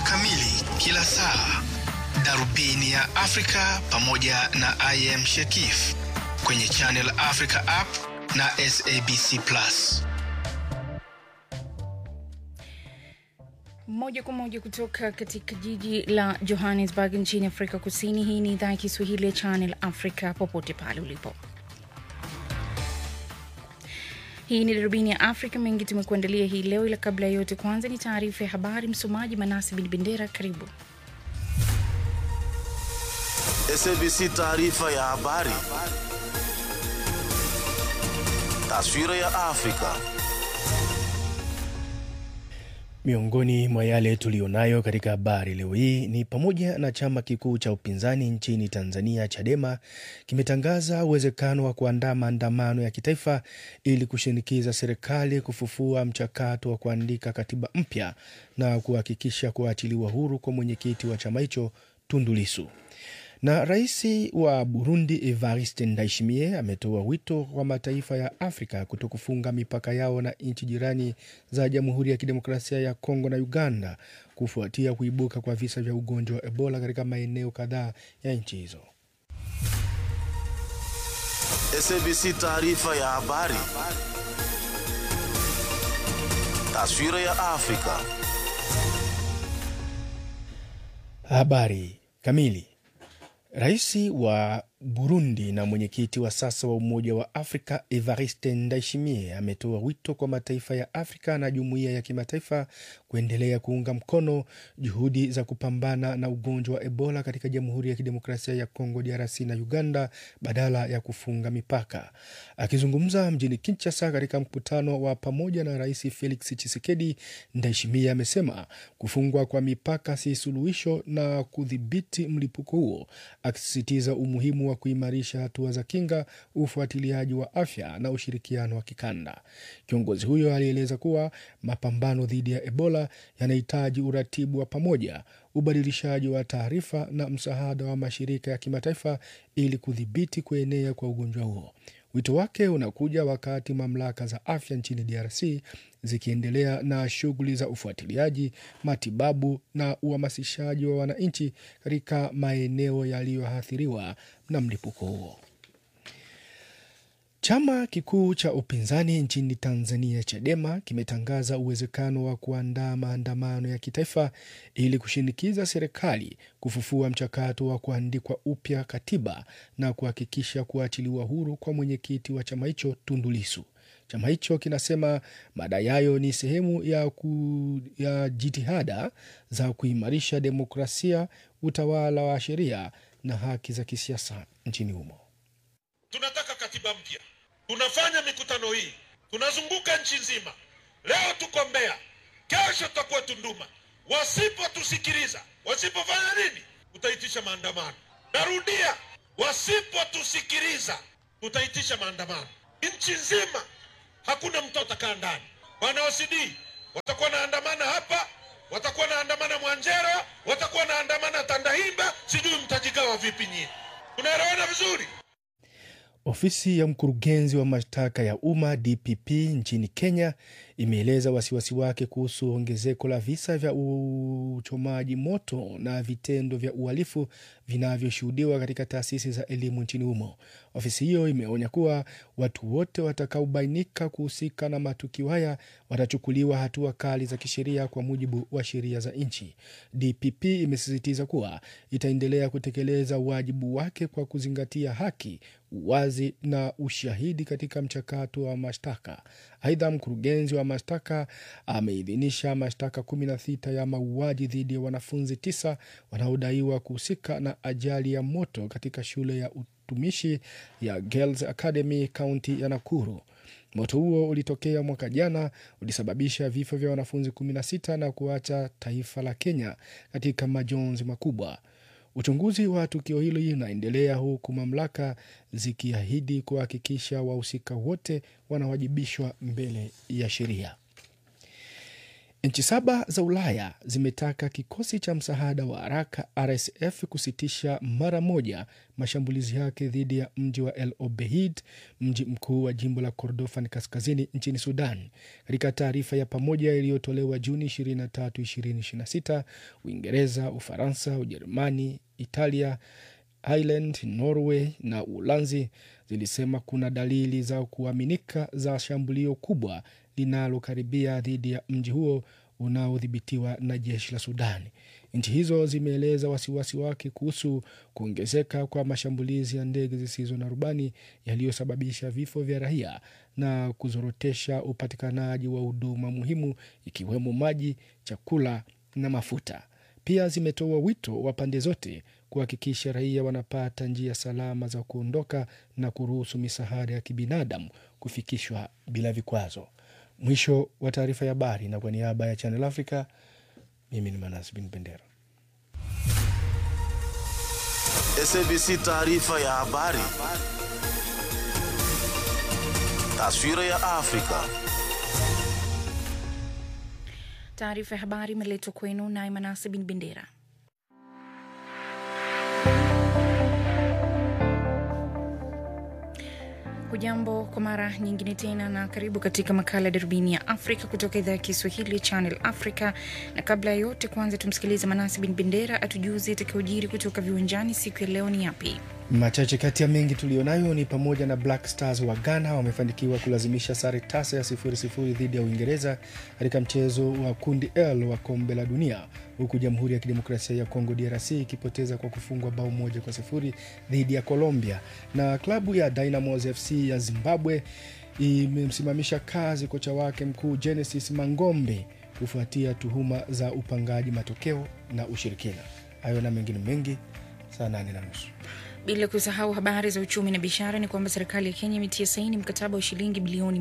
kamili kila saa, darubini ya Afrika pamoja na IM Shekif kwenye Channel Africa app na SABC Plus. Moja kwa moja kutoka katika jiji la Johannesburg nchini Afrika Kusini. Hii ni idhaa ya Kiswahili ya Channel Africa, popote pale ulipo. Hii ni darubini ya Afrika. Mengi tumekuandalia hii leo, ila kabla ya yote, kwanza ni taarifa ya habari. Msomaji Manasi Bin Bendera, karibu. SABC taarifa ya habari. Taswira ya Afrika. Miongoni mwa yale tuliyonayo katika habari leo hii ni pamoja na chama kikuu cha upinzani nchini Tanzania, Chadema, kimetangaza uwezekano wa kuandaa maandamano ya kitaifa ili kushinikiza serikali kufufua mchakato wa kuandika katiba mpya na kuhakikisha kuachiliwa huru kwa mwenyekiti wa chama hicho Tundu Lissu. Na rais wa Burundi Evariste Ndayishimiye ametoa wito kwa mataifa ya Afrika kutokufunga mipaka yao na nchi jirani za Jamhuri ya Kidemokrasia ya Kongo na Uganda kufuatia kuibuka kwa visa vya ugonjwa wa Ebola katika maeneo kadhaa ya nchi hizo. SABC taarifa ya habari. Taswira ya Afrika. Habari kamili. Rais wa Burundi na mwenyekiti wa sasa wa Umoja wa Afrika Evariste Ndayishimiye ametoa wito kwa mataifa ya Afrika na jumuiya ya kimataifa kuendelea kuunga mkono juhudi za kupambana na ugonjwa wa Ebola katika Jamhuri ya Kidemokrasia ya Kongo DRC na Uganda badala ya kufunga mipaka. Akizungumza mjini Kinshasa katika mkutano wa pamoja na Rais Felix Tshisekedi, Ndayishimiye amesema kufungwa kwa mipaka si suluhisho na kudhibiti mlipuko huo, akisisitiza umuhimu wa kuimarisha hatua za kinga, ufuatiliaji wa afya na ushirikiano wa kikanda. Kiongozi huyo alieleza kuwa mapambano dhidi ya Ebola yanahitaji uratibu wa pamoja, ubadilishaji wa taarifa na msaada wa mashirika ya kimataifa ili kudhibiti kuenea kwa ugonjwa huo. Wito wake unakuja wakati mamlaka za afya nchini DRC zikiendelea na shughuli za ufuatiliaji, matibabu na uhamasishaji wa wananchi katika maeneo yaliyoathiriwa na mlipuko huo. Chama kikuu cha upinzani nchini Tanzania, Chadema, kimetangaza uwezekano wa kuandaa maandamano ya kitaifa ili kushinikiza serikali kufufua mchakato wa kuandikwa upya katiba na kuhakikisha kuachiliwa huru kwa mwenyekiti wa chama hicho Tundu Lissu. Chama hicho kinasema madai hayo ni sehemu ya, ku, ya jitihada za kuimarisha demokrasia, utawala wa sheria na haki za kisiasa nchini humo. Tunataka katiba mpya. Tunafanya mikutano hii, tunazunguka nchi nzima. Leo tuko Mbeya, kesho tutakuwa Tunduma. Wasipotusikiliza, wasipofanya nini, tutaitisha maandamano. Narudia, wasipotusikiliza, tutaitisha maandamano nchi nzima. Hakuna mtu atakaa ndani. Wana OCD watakuwa naandamana hapa, watakuwa naandamana Mwanjera, watakuwa naandamana Tandahimba, sijui mtajigawa vipi nyinyi. Tunaelewana vizuri? Ofisi ya mkurugenzi wa mashtaka ya umma DPP nchini Kenya imeeleza wasiwasi wake kuhusu ongezeko la visa vya uchomaji moto na vitendo vya uhalifu vinavyoshuhudiwa katika taasisi za elimu nchini humo. Ofisi hiyo imeonya kuwa watu wote watakaobainika kuhusika na matukio haya watachukuliwa hatua kali za kisheria kwa mujibu wa sheria za nchi. DPP imesisitiza kuwa itaendelea kutekeleza wajibu wake kwa kuzingatia haki, uwazi na ushahidi katika mchakato wa mashtaka. Aidha, mkurugenzi wa mashtaka ameidhinisha mashtaka kumi na sita ya mauaji dhidi ya wanafunzi tisa wanaodaiwa kuhusika na ajali ya moto katika shule ya utumishi ya Girls Academy kaunti ya Nakuru. Moto huo ulitokea mwaka jana, ulisababisha vifo vya wanafunzi 16 na kuacha taifa la Kenya katika majonzi makubwa. Uchunguzi wa tukio hili unaendelea huku mamlaka zikiahidi kuhakikisha wahusika wote wanawajibishwa mbele ya sheria. Nchi saba za Ulaya zimetaka kikosi cha msaada wa haraka RSF kusitisha mara moja mashambulizi yake dhidi ya mji wa El Obeid, mji mkuu wa jimbo la Kordofan kaskazini nchini Sudan. Katika taarifa ya pamoja iliyotolewa Juni 23, 2026, Uingereza, Ufaransa, Ujerumani, Italia, Ireland, Norway na Uholanzi zilisema kuna dalili za kuaminika za shambulio kubwa linalokaribia dhidi ya mji huo unaodhibitiwa na jeshi la Sudani. Nchi hizo zimeeleza wasiwasi wake kuhusu kuongezeka kwa mashambulizi ya ndege zisizo na rubani yaliyosababisha vifo vya raia na kuzorotesha upatikanaji wa huduma muhimu ikiwemo maji, chakula na mafuta. Pia zimetoa wito wa pande zote kuhakikisha raia wanapata njia salama za kuondoka na kuruhusu misaada ya kibinadamu kufikishwa bila vikwazo. Mwisho wa taarifa ya habari, na kwa niaba ya Channel Africa, mimi ni Manas Bin Bendera. SABC taarifa ya habari. Taswira ya Afrika. Taarifa ya habari imeletwa kwenu naye Manase Bin Bendera. Hujambo kwa mara nyingine tena na karibu katika makala ya darubini ya Afrika kutoka idhaa ya Kiswahili ya Channel Africa. Na kabla ya yote, kwanza tumsikilize Manasi Bin Bendera atujuze itakayojiri kutoka viwanjani siku ya leo ni yapi? Machache kati ya mengi tuliyonayo ni pamoja na Black Stars wa Ghana wamefanikiwa kulazimisha sare tasa ya sifuri sifuri dhidi ya Uingereza katika mchezo wa kundi L wa kombe la dunia, huku Jamhuri ya Kidemokrasia ya Kongo DRC ikipoteza kwa kufungwa bao moja kwa sifuri dhidi ya Colombia, na klabu ya Dynamos FC ya Zimbabwe imemsimamisha kazi kocha wake mkuu Genesis Mangombe kufuatia tuhuma za upangaji matokeo na ushirikina. Hayo na mengine mengi saa nane na nusu. Bila kusahau habari za uchumi na biashara, ni kwamba serikali ya Kenya imetia saini mkataba wa shilingi bilioni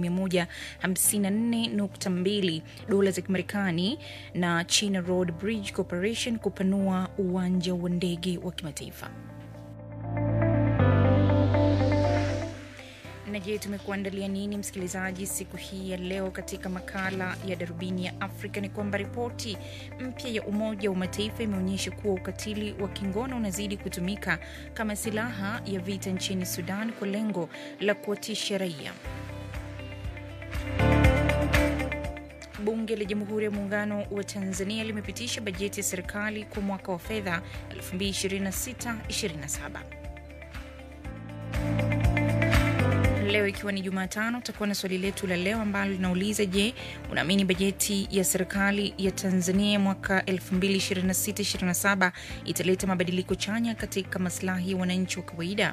154.2 dola za Kimarekani na China Road Bridge Corporation kupanua uwanja wa ndege wa kimataifa. Na je, tumekuandalia nini msikilizaji siku hii ya leo katika makala ya darubini ya Afrika? Ni kwamba ripoti mpya ya Umoja wa Mataifa imeonyesha kuwa ukatili wa kingono unazidi kutumika kama silaha ya vita nchini Sudan kwa lengo la kuwatisha raia. Bunge la Jamhuri ya Muungano wa Tanzania limepitisha bajeti ya serikali kwa mwaka wa fedha 2026/27. Leo ikiwa ni Jumatano, tutakuwa na swali letu la leo ambalo linauliza: Je, unaamini bajeti ya serikali ya Tanzania mwaka 2026/27 italeta mabadiliko chanya katika maslahi ya wananchi wa kawaida?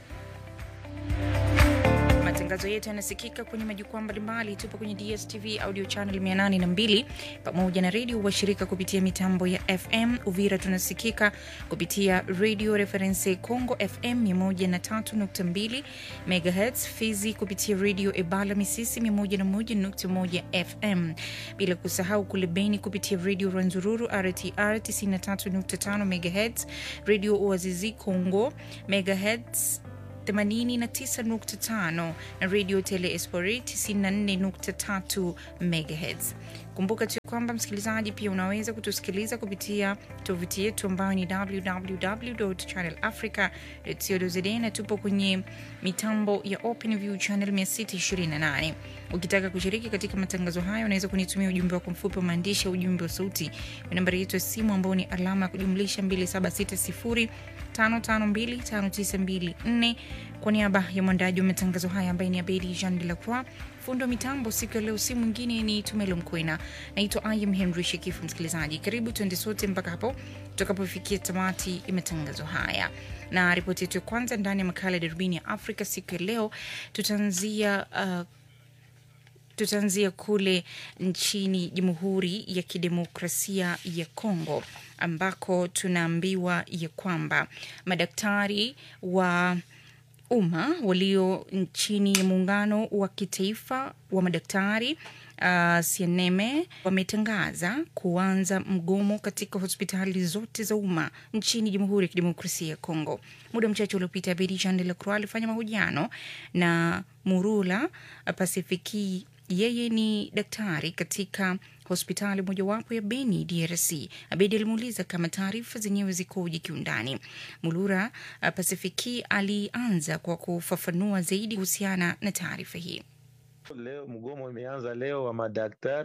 Matangazo yetu yanasikika kwenye majukwaa mbalimbali. Tupo kwenye DSTV audio channel 802 pamoja na redio washirika kupitia mitambo ya FM. Uvira tunasikika kupitia Radio Reference Congo FM 103.2 MHz, Fizi kupitia Radio Ebala Misisi 101.1 FM, bila kusahau kule Beni kupitia Radio Rwanzururu RTR 93.5 MHz, Radio Oazizi Congo MHz 89.5 na radio Tele Espori 94.3 MHz. Kumbuka tu kwamba msikilizaji, pia unaweza kutusikiliza kupitia tovuti yetu ambayo ni www.channelafrica.co.za na tupo kwenye mitambo ya OpenView channel 628. Ukitaka kushiriki katika matangazo hayo, unaweza kunitumia ujumbe wako mfupi wa maandishi au ujumbe wa sauti kwa nambari yetu ya simu ambao ni alama ya kujumlisha 2760 5525924 kwa niaba ya mwandaji wa matangazo haya ambaye ni Abedi Jean de la Croix, fundo wa mitambo siku ya leo, si mwingine ni Tumelo Mkwena. Naitwa Im Henry Shekifu. Msikilizaji, karibu tuende sote mpaka hapo tutakapofikia tamati ya matangazo haya, na ripoti yetu ya kwanza ndani ya makala ya darubini ya Afrika siku ya leo tutaanzia uh, tutaanzia kule nchini Jamhuri ya Kidemokrasia ya Kongo ambako tunaambiwa ya kwamba madaktari wa umma walio nchini ya muungano wa kitaifa wa madaktari uh, Sieneme wametangaza kuanza mgomo katika hospitali zote za umma nchini Jamhuri ya Kidemokrasia ya Kongo. Muda mchache uliopita, Bedi Jean de la Croix alifanya mahojiano na Murula Pasifiki yeye ni daktari katika hospitali mojawapo ya Beni, DRC. Abedi alimuuliza kama taarifa zenyewe zikoje kiundani. Mulura uh, Pasifiki alianza kwa kufafanua zaidi kuhusiana na taarifa hii. Leo mgomo imeanza leo wa madaktari,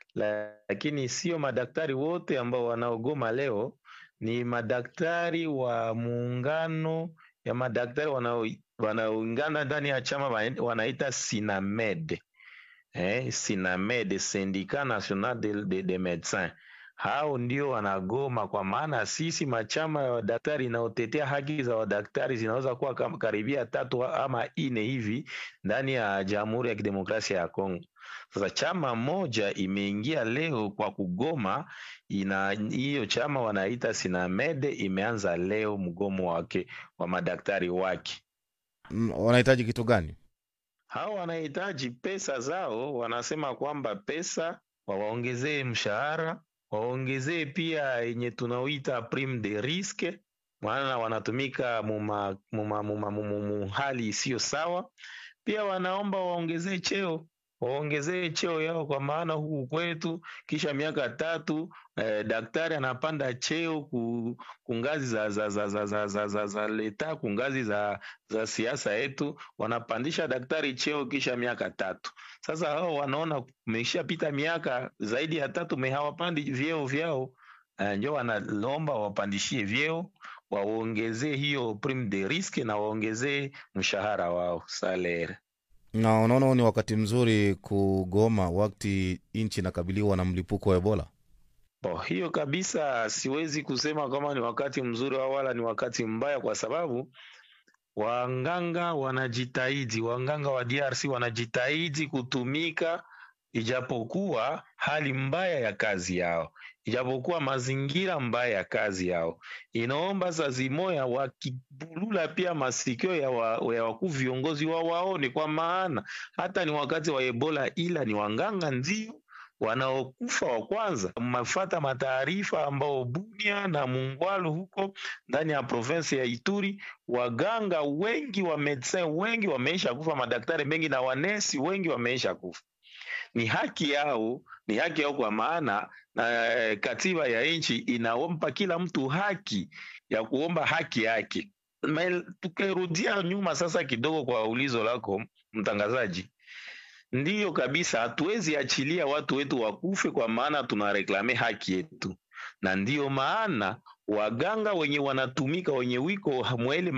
lakini sio madaktari wote ambao wanaogoma leo, ni madaktari wa muungano ya madaktari wanao- wanaoungana ndani ya chama wana- wanaita Sinamed. Eh, Sinamed, Syndicat National de, de, de Medecins. Hao ndio wanagoma, kwa maana sisi machama ya wadaktari inayotetea haki za wadaktari zinaweza kuwa kama karibia tatu ama ine hivi ndani ya Jamhuri ya Kidemokrasia ya Kongo. Sasa chama moja imeingia leo kwa kugoma, ina hiyo chama wanaita Sinamede imeanza leo mgomo wake wa madaktari wake. Mm, wanahitaji kitu gani? Hao wanahitaji pesa zao, wanasema kwamba pesa wawaongezee mshahara, waongezee pia yenye tunaoita prime de risque, maana wanatumika muma, muma, muma, muma, muma hali isiyo sawa. Pia wanaomba waongezee cheo waongezee cheo yao, kwa maana huku kwetu kisha miaka tatu eh, daktari anapanda cheo ku, ku ngazi za, za, za, za, za, za, za, za leta ku ngazi za, za siasa yetu, wanapandisha daktari cheo kisha miaka tatu. Sasa hao wanaona umeshapita miaka zaidi ya tatu, me hawapandi vyeo vyao, eh, njo wanalomba wapandishie vyeo waongezee hiyo prime de risque na waongezee mshahara wao salary. Na unaona huu ni wakati mzuri kugoma wakati nchi inakabiliwa na mlipuko wa Ebola? Bo, hiyo kabisa siwezi kusema kama ni wakati mzuri au wala ni wakati mbaya, kwa sababu wanganga wanajitahidi, wanganga wa DRC wanajitahidi kutumika, ijapokuwa hali mbaya ya kazi yao, ijapokuwa mazingira mbaya ya kazi yao. Inaomba saa zimoya wakibulula pia masikio ya, wa, ya wakuu viongozi wao waone, kwa maana hata ni wakati wa Ebola, ila ni wanganga ndio wanaokufa wa kwanza. Mafata mataarifa ambao Bunia na Mungwalu huko ndani ya provinsi ya Ituri, waganga wengi wa medecin wengi wameisha kufa, madaktari mengi na wanesi wengi wameisha kufa. Ni haki yao, ni haki yao kwa maana na eh, katiba ya nchi inaompa kila mtu haki ya kuomba haki yake. Ma- Tukirudia nyuma sasa kidogo kwa ulizo lako mtangazaji, Ndiyo kabisa, hatuwezi achilia watu wetu wakufe, kwa maana tunareklame haki yetu, na ndiyo maana waganga wenye wanatumika wenye wiko mwele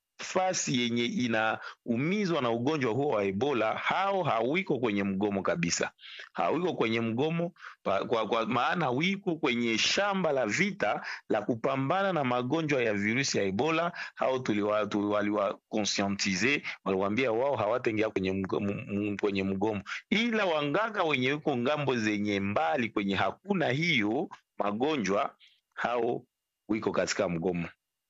mafasi yenye inaumizwa na ugonjwa huo wa Ebola, hao hawiko kwenye mgomo kabisa, hawiko kwenye mgomo pa, kwa, kwa maana wiko kwenye shamba la vita la kupambana na magonjwa ya virusi ya Ebola. Hao tuliwa- tu- waliwakonscientize, waliwaambia wao hawataingia kwenye mgomo, m- kwenye mgomo, ila wanganga wenye wiko ngambo zenye mbali kwenye hakuna hiyo magonjwa, hao wiko katika mgomo.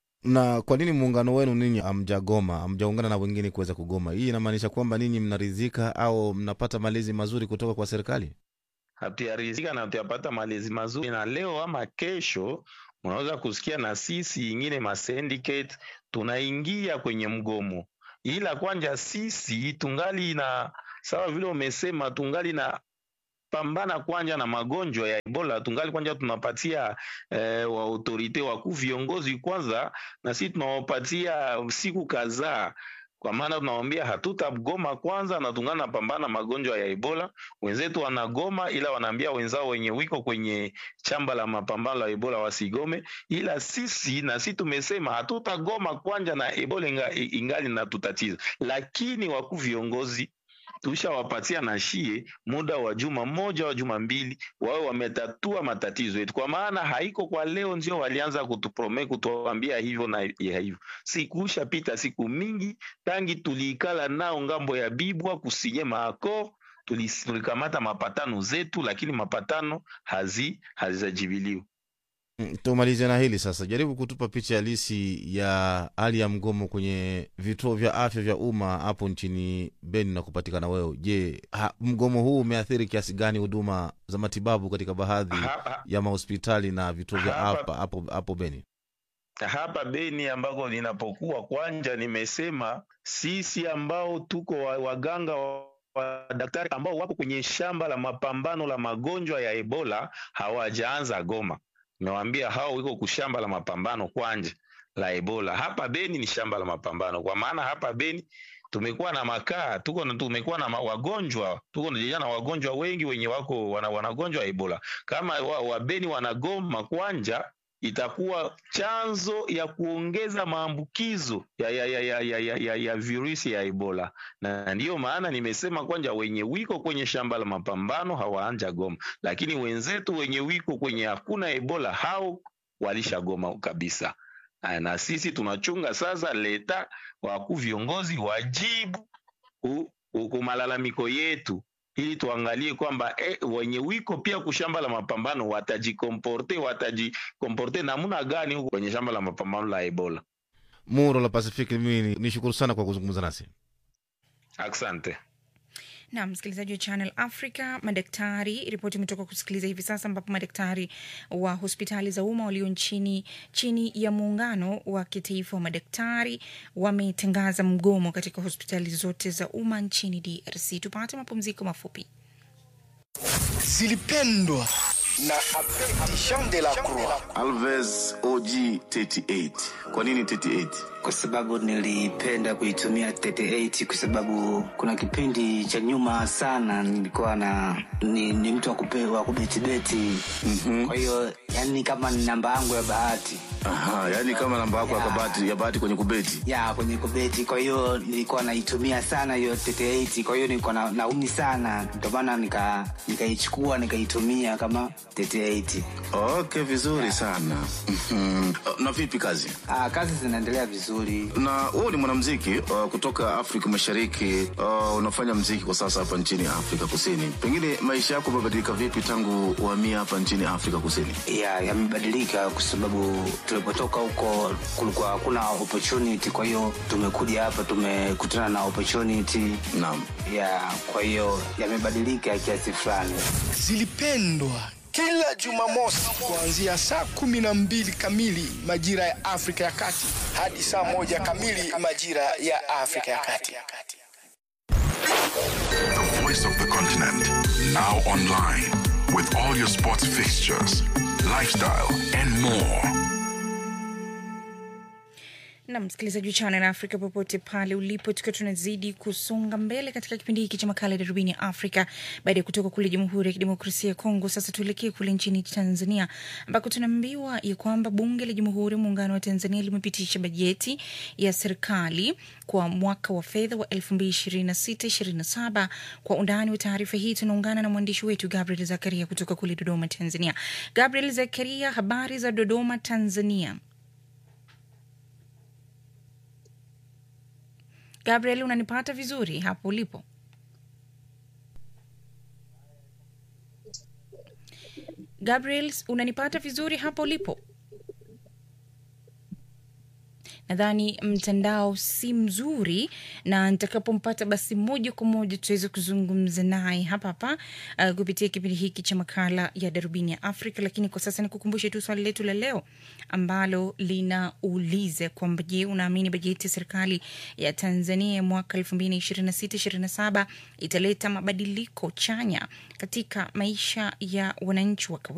Na kwa nini muungano wenu ninyi hamjagoma, hamjaungana na wengine kuweza kugoma? Hii inamaanisha kwamba ninyi mnaridhika au mnapata malezi mazuri kutoka kwa serikali? hatuyarizika na hatuyapata malezi mazuri, na leo ama kesho unaweza kusikia na sisi ingine ma syndicate tunaingia kwenye mgomo, ila kwanja sisi tungali na sawa vile umesema, tungali na pambana kwanja na magonjwa ya Ebola, tungali kwanja tunapatia eh, wa autorite wakuu viongozi kwanza, na sisi tunawapatia siku kadhaa kwa maana tunawambia hatutagoma kwanza, na tungana napambana magonjwa ya Ebola. Wenzetu wanagoma, ila wanaambia wenzao wenye wiko kwenye chamba la mapambano la Ebola wasigome, ila sisi na sisi tumesema hatutagoma kwanja na Ebola inga, ingali na tutatiza, lakini wakuu viongozi tushawapatia na shie muda wa juma moja wa juma mbili, wawe wametatua matatizo yetu, kwa maana haiko kwa leo ndio walianza kutuprome kutuambia hivyo na ya hivyo. Sikusha pita siku mingi tangi tuliikala nao ngambo ya Bibwa kusinye maako tulis- tulikamata mapatano zetu, lakini mapatano hazi hazijajibiliwa. Mm, Tumalize na hili sasa, jaribu kutupa picha halisi ya hali ya mgomo kwenye vituo vya afya vya umma hapo nchini Beni na kupatikana wewe. Je, ha, mgomo huu umeathiri kiasi gani huduma za matibabu katika baadhi Ha- ha- ya mahospitali na vituo vya Hapa- hapa hapo hapo Beni? hapa Beni ambako ninapokuwa kwanja, nimesema sisi ambao tuko wa- waganga wa madaktari ambao wako kwenye shamba la mapambano la magonjwa ya Ebola hawajaanza Goma. Nawaambia hao wiko kushamba la mapambano kwanje la Ebola. Hapa Beni ni shamba la mapambano, kwa maana hapa Beni tumekuwa na makaa, tuko na tumekuwa na ma- wagonjwa, tuko na na wagonjwa wengi wenye wako wana, wanagonjwa Ebola. Kama wa, wa Beni wanagoma kwanja itakuwa chanzo ya kuongeza maambukizo ya, ya, ya, ya, ya, ya, ya, ya virusi ya Ebola, na ndiyo maana nimesema kwanja wenye wiko kwenye shamba la mapambano hawaanja Goma, lakini wenzetu wenye wiko kwenye hakuna Ebola hao walishagoma kabisa. Aya, na sisi tunachunga sasa leta wakuu viongozi wajibu ku- ku- ku malalamiko yetu ili tuangalie kwamba eh, wenye wiko pia kushamba la mapambano watajikomporte watajikomporte namna gani huko kwenye shamba la mapambano la Ebola. Muro la Pacific, mimi nishukuru sana kwa kuzungumza nasi. Asante. na msikilizaji wa Channel Africa, madaktari, ripoti imetoka kusikiliza hivi sasa, ambapo madaktari wa hospitali za umma walio nchini chini ya muungano wa kitaifa wa madaktari wametangaza mgomo katika hospitali zote za umma nchini DRC. Tupate mapumziko mafupi. zilipendwa na Abedi Jean de la Croix Alves OG 38. Kwa nini 38? kwa sababu nilipenda kuitumia 38 kwa sababu kuna kipindi cha nyuma sana nilikuwa na ni, ni mtu wa kupe- wa kubetibeti mm-hmm. kwa hiyo yani kama ni namba yangu ya bahati Aha, yani kama namba yako ya Ya. kabati ya bahati kwenye kubeti. ya kwenye kubeti kwa hiyo nilikuwa naitumia sana hiyo 38 kwa hiyo nilikuwa na, naumi sana ndio maana nika nikaichukua nikaitumia kama 38 Okay, vizuri sana. Mhm. Na vipi kazi? Aa, kazi zinaendelea vizuri Na wewe ni mwanamuziki uh, kutoka Afrika Mashariki. Uh, unafanya muziki kwa sasa hapa nchini Afrika Kusini. Pengine maisha yako yamebadilika vipi tangu uhamia hapa nchini Afrika Kusini? ya yamebadilika kwa sababu tulipotoka huko kulikuwa hakuna opportunity kwa hiyo tumekuja hapa tumekutana na opportunity Naam. ya kwa hiyo yamebadilika kiasi fulani zilipendwa kila Jumamosi kuanzia saa kumi na mbili kamili majira ya Afrika ya Kati hadi saa moja kamili majira ya Afrika ya Kati. The voice of the continent. Now online. With all your sports fixtures, lifestyle, and more. na msikilizaji wa Channel Africa popote pale ulipo, tukiwa tunazidi kusonga mbele katika kipindi hiki cha makala ya darubini ya Afrika baada ya kutoka kule Jamhuri ya Kidemokrasia ya Kongo. Sasa tuelekee kule nchini Tanzania ambako tunaambiwa ya kwamba Bunge la Jamhuri ya Muungano wa Tanzania limepitisha bajeti ya serikali kwa mwaka wa fedha wa 2026/27. Kwa undani wa taarifa hii tunaungana na mwandishi wetu Gabriel Zakaria kutoka kule Dodoma, Tanzania. Gabriel Zakaria, habari za Dodoma, Tanzania? Gabriel, unanipata vizuri hapo ulipo? Gabriel, unanipata vizuri hapo ulipo? Nadhani mtandao si mzuri, na nitakapompata basi moja kwa moja tuweze kuzungumza naye hapa hapa uh, kupitia kipindi hiki cha makala ya darubini ya Afrika. Lakini kwa sasa nikukumbushe tu swali letu la leo ambalo linauliza kwamba je, unaamini bajeti ya serikali ya Tanzania ya mwaka elfu mbili na ishirini na sita ishirini na saba italeta mabadiliko chanya katika maisha ya wananchi wa kawaida?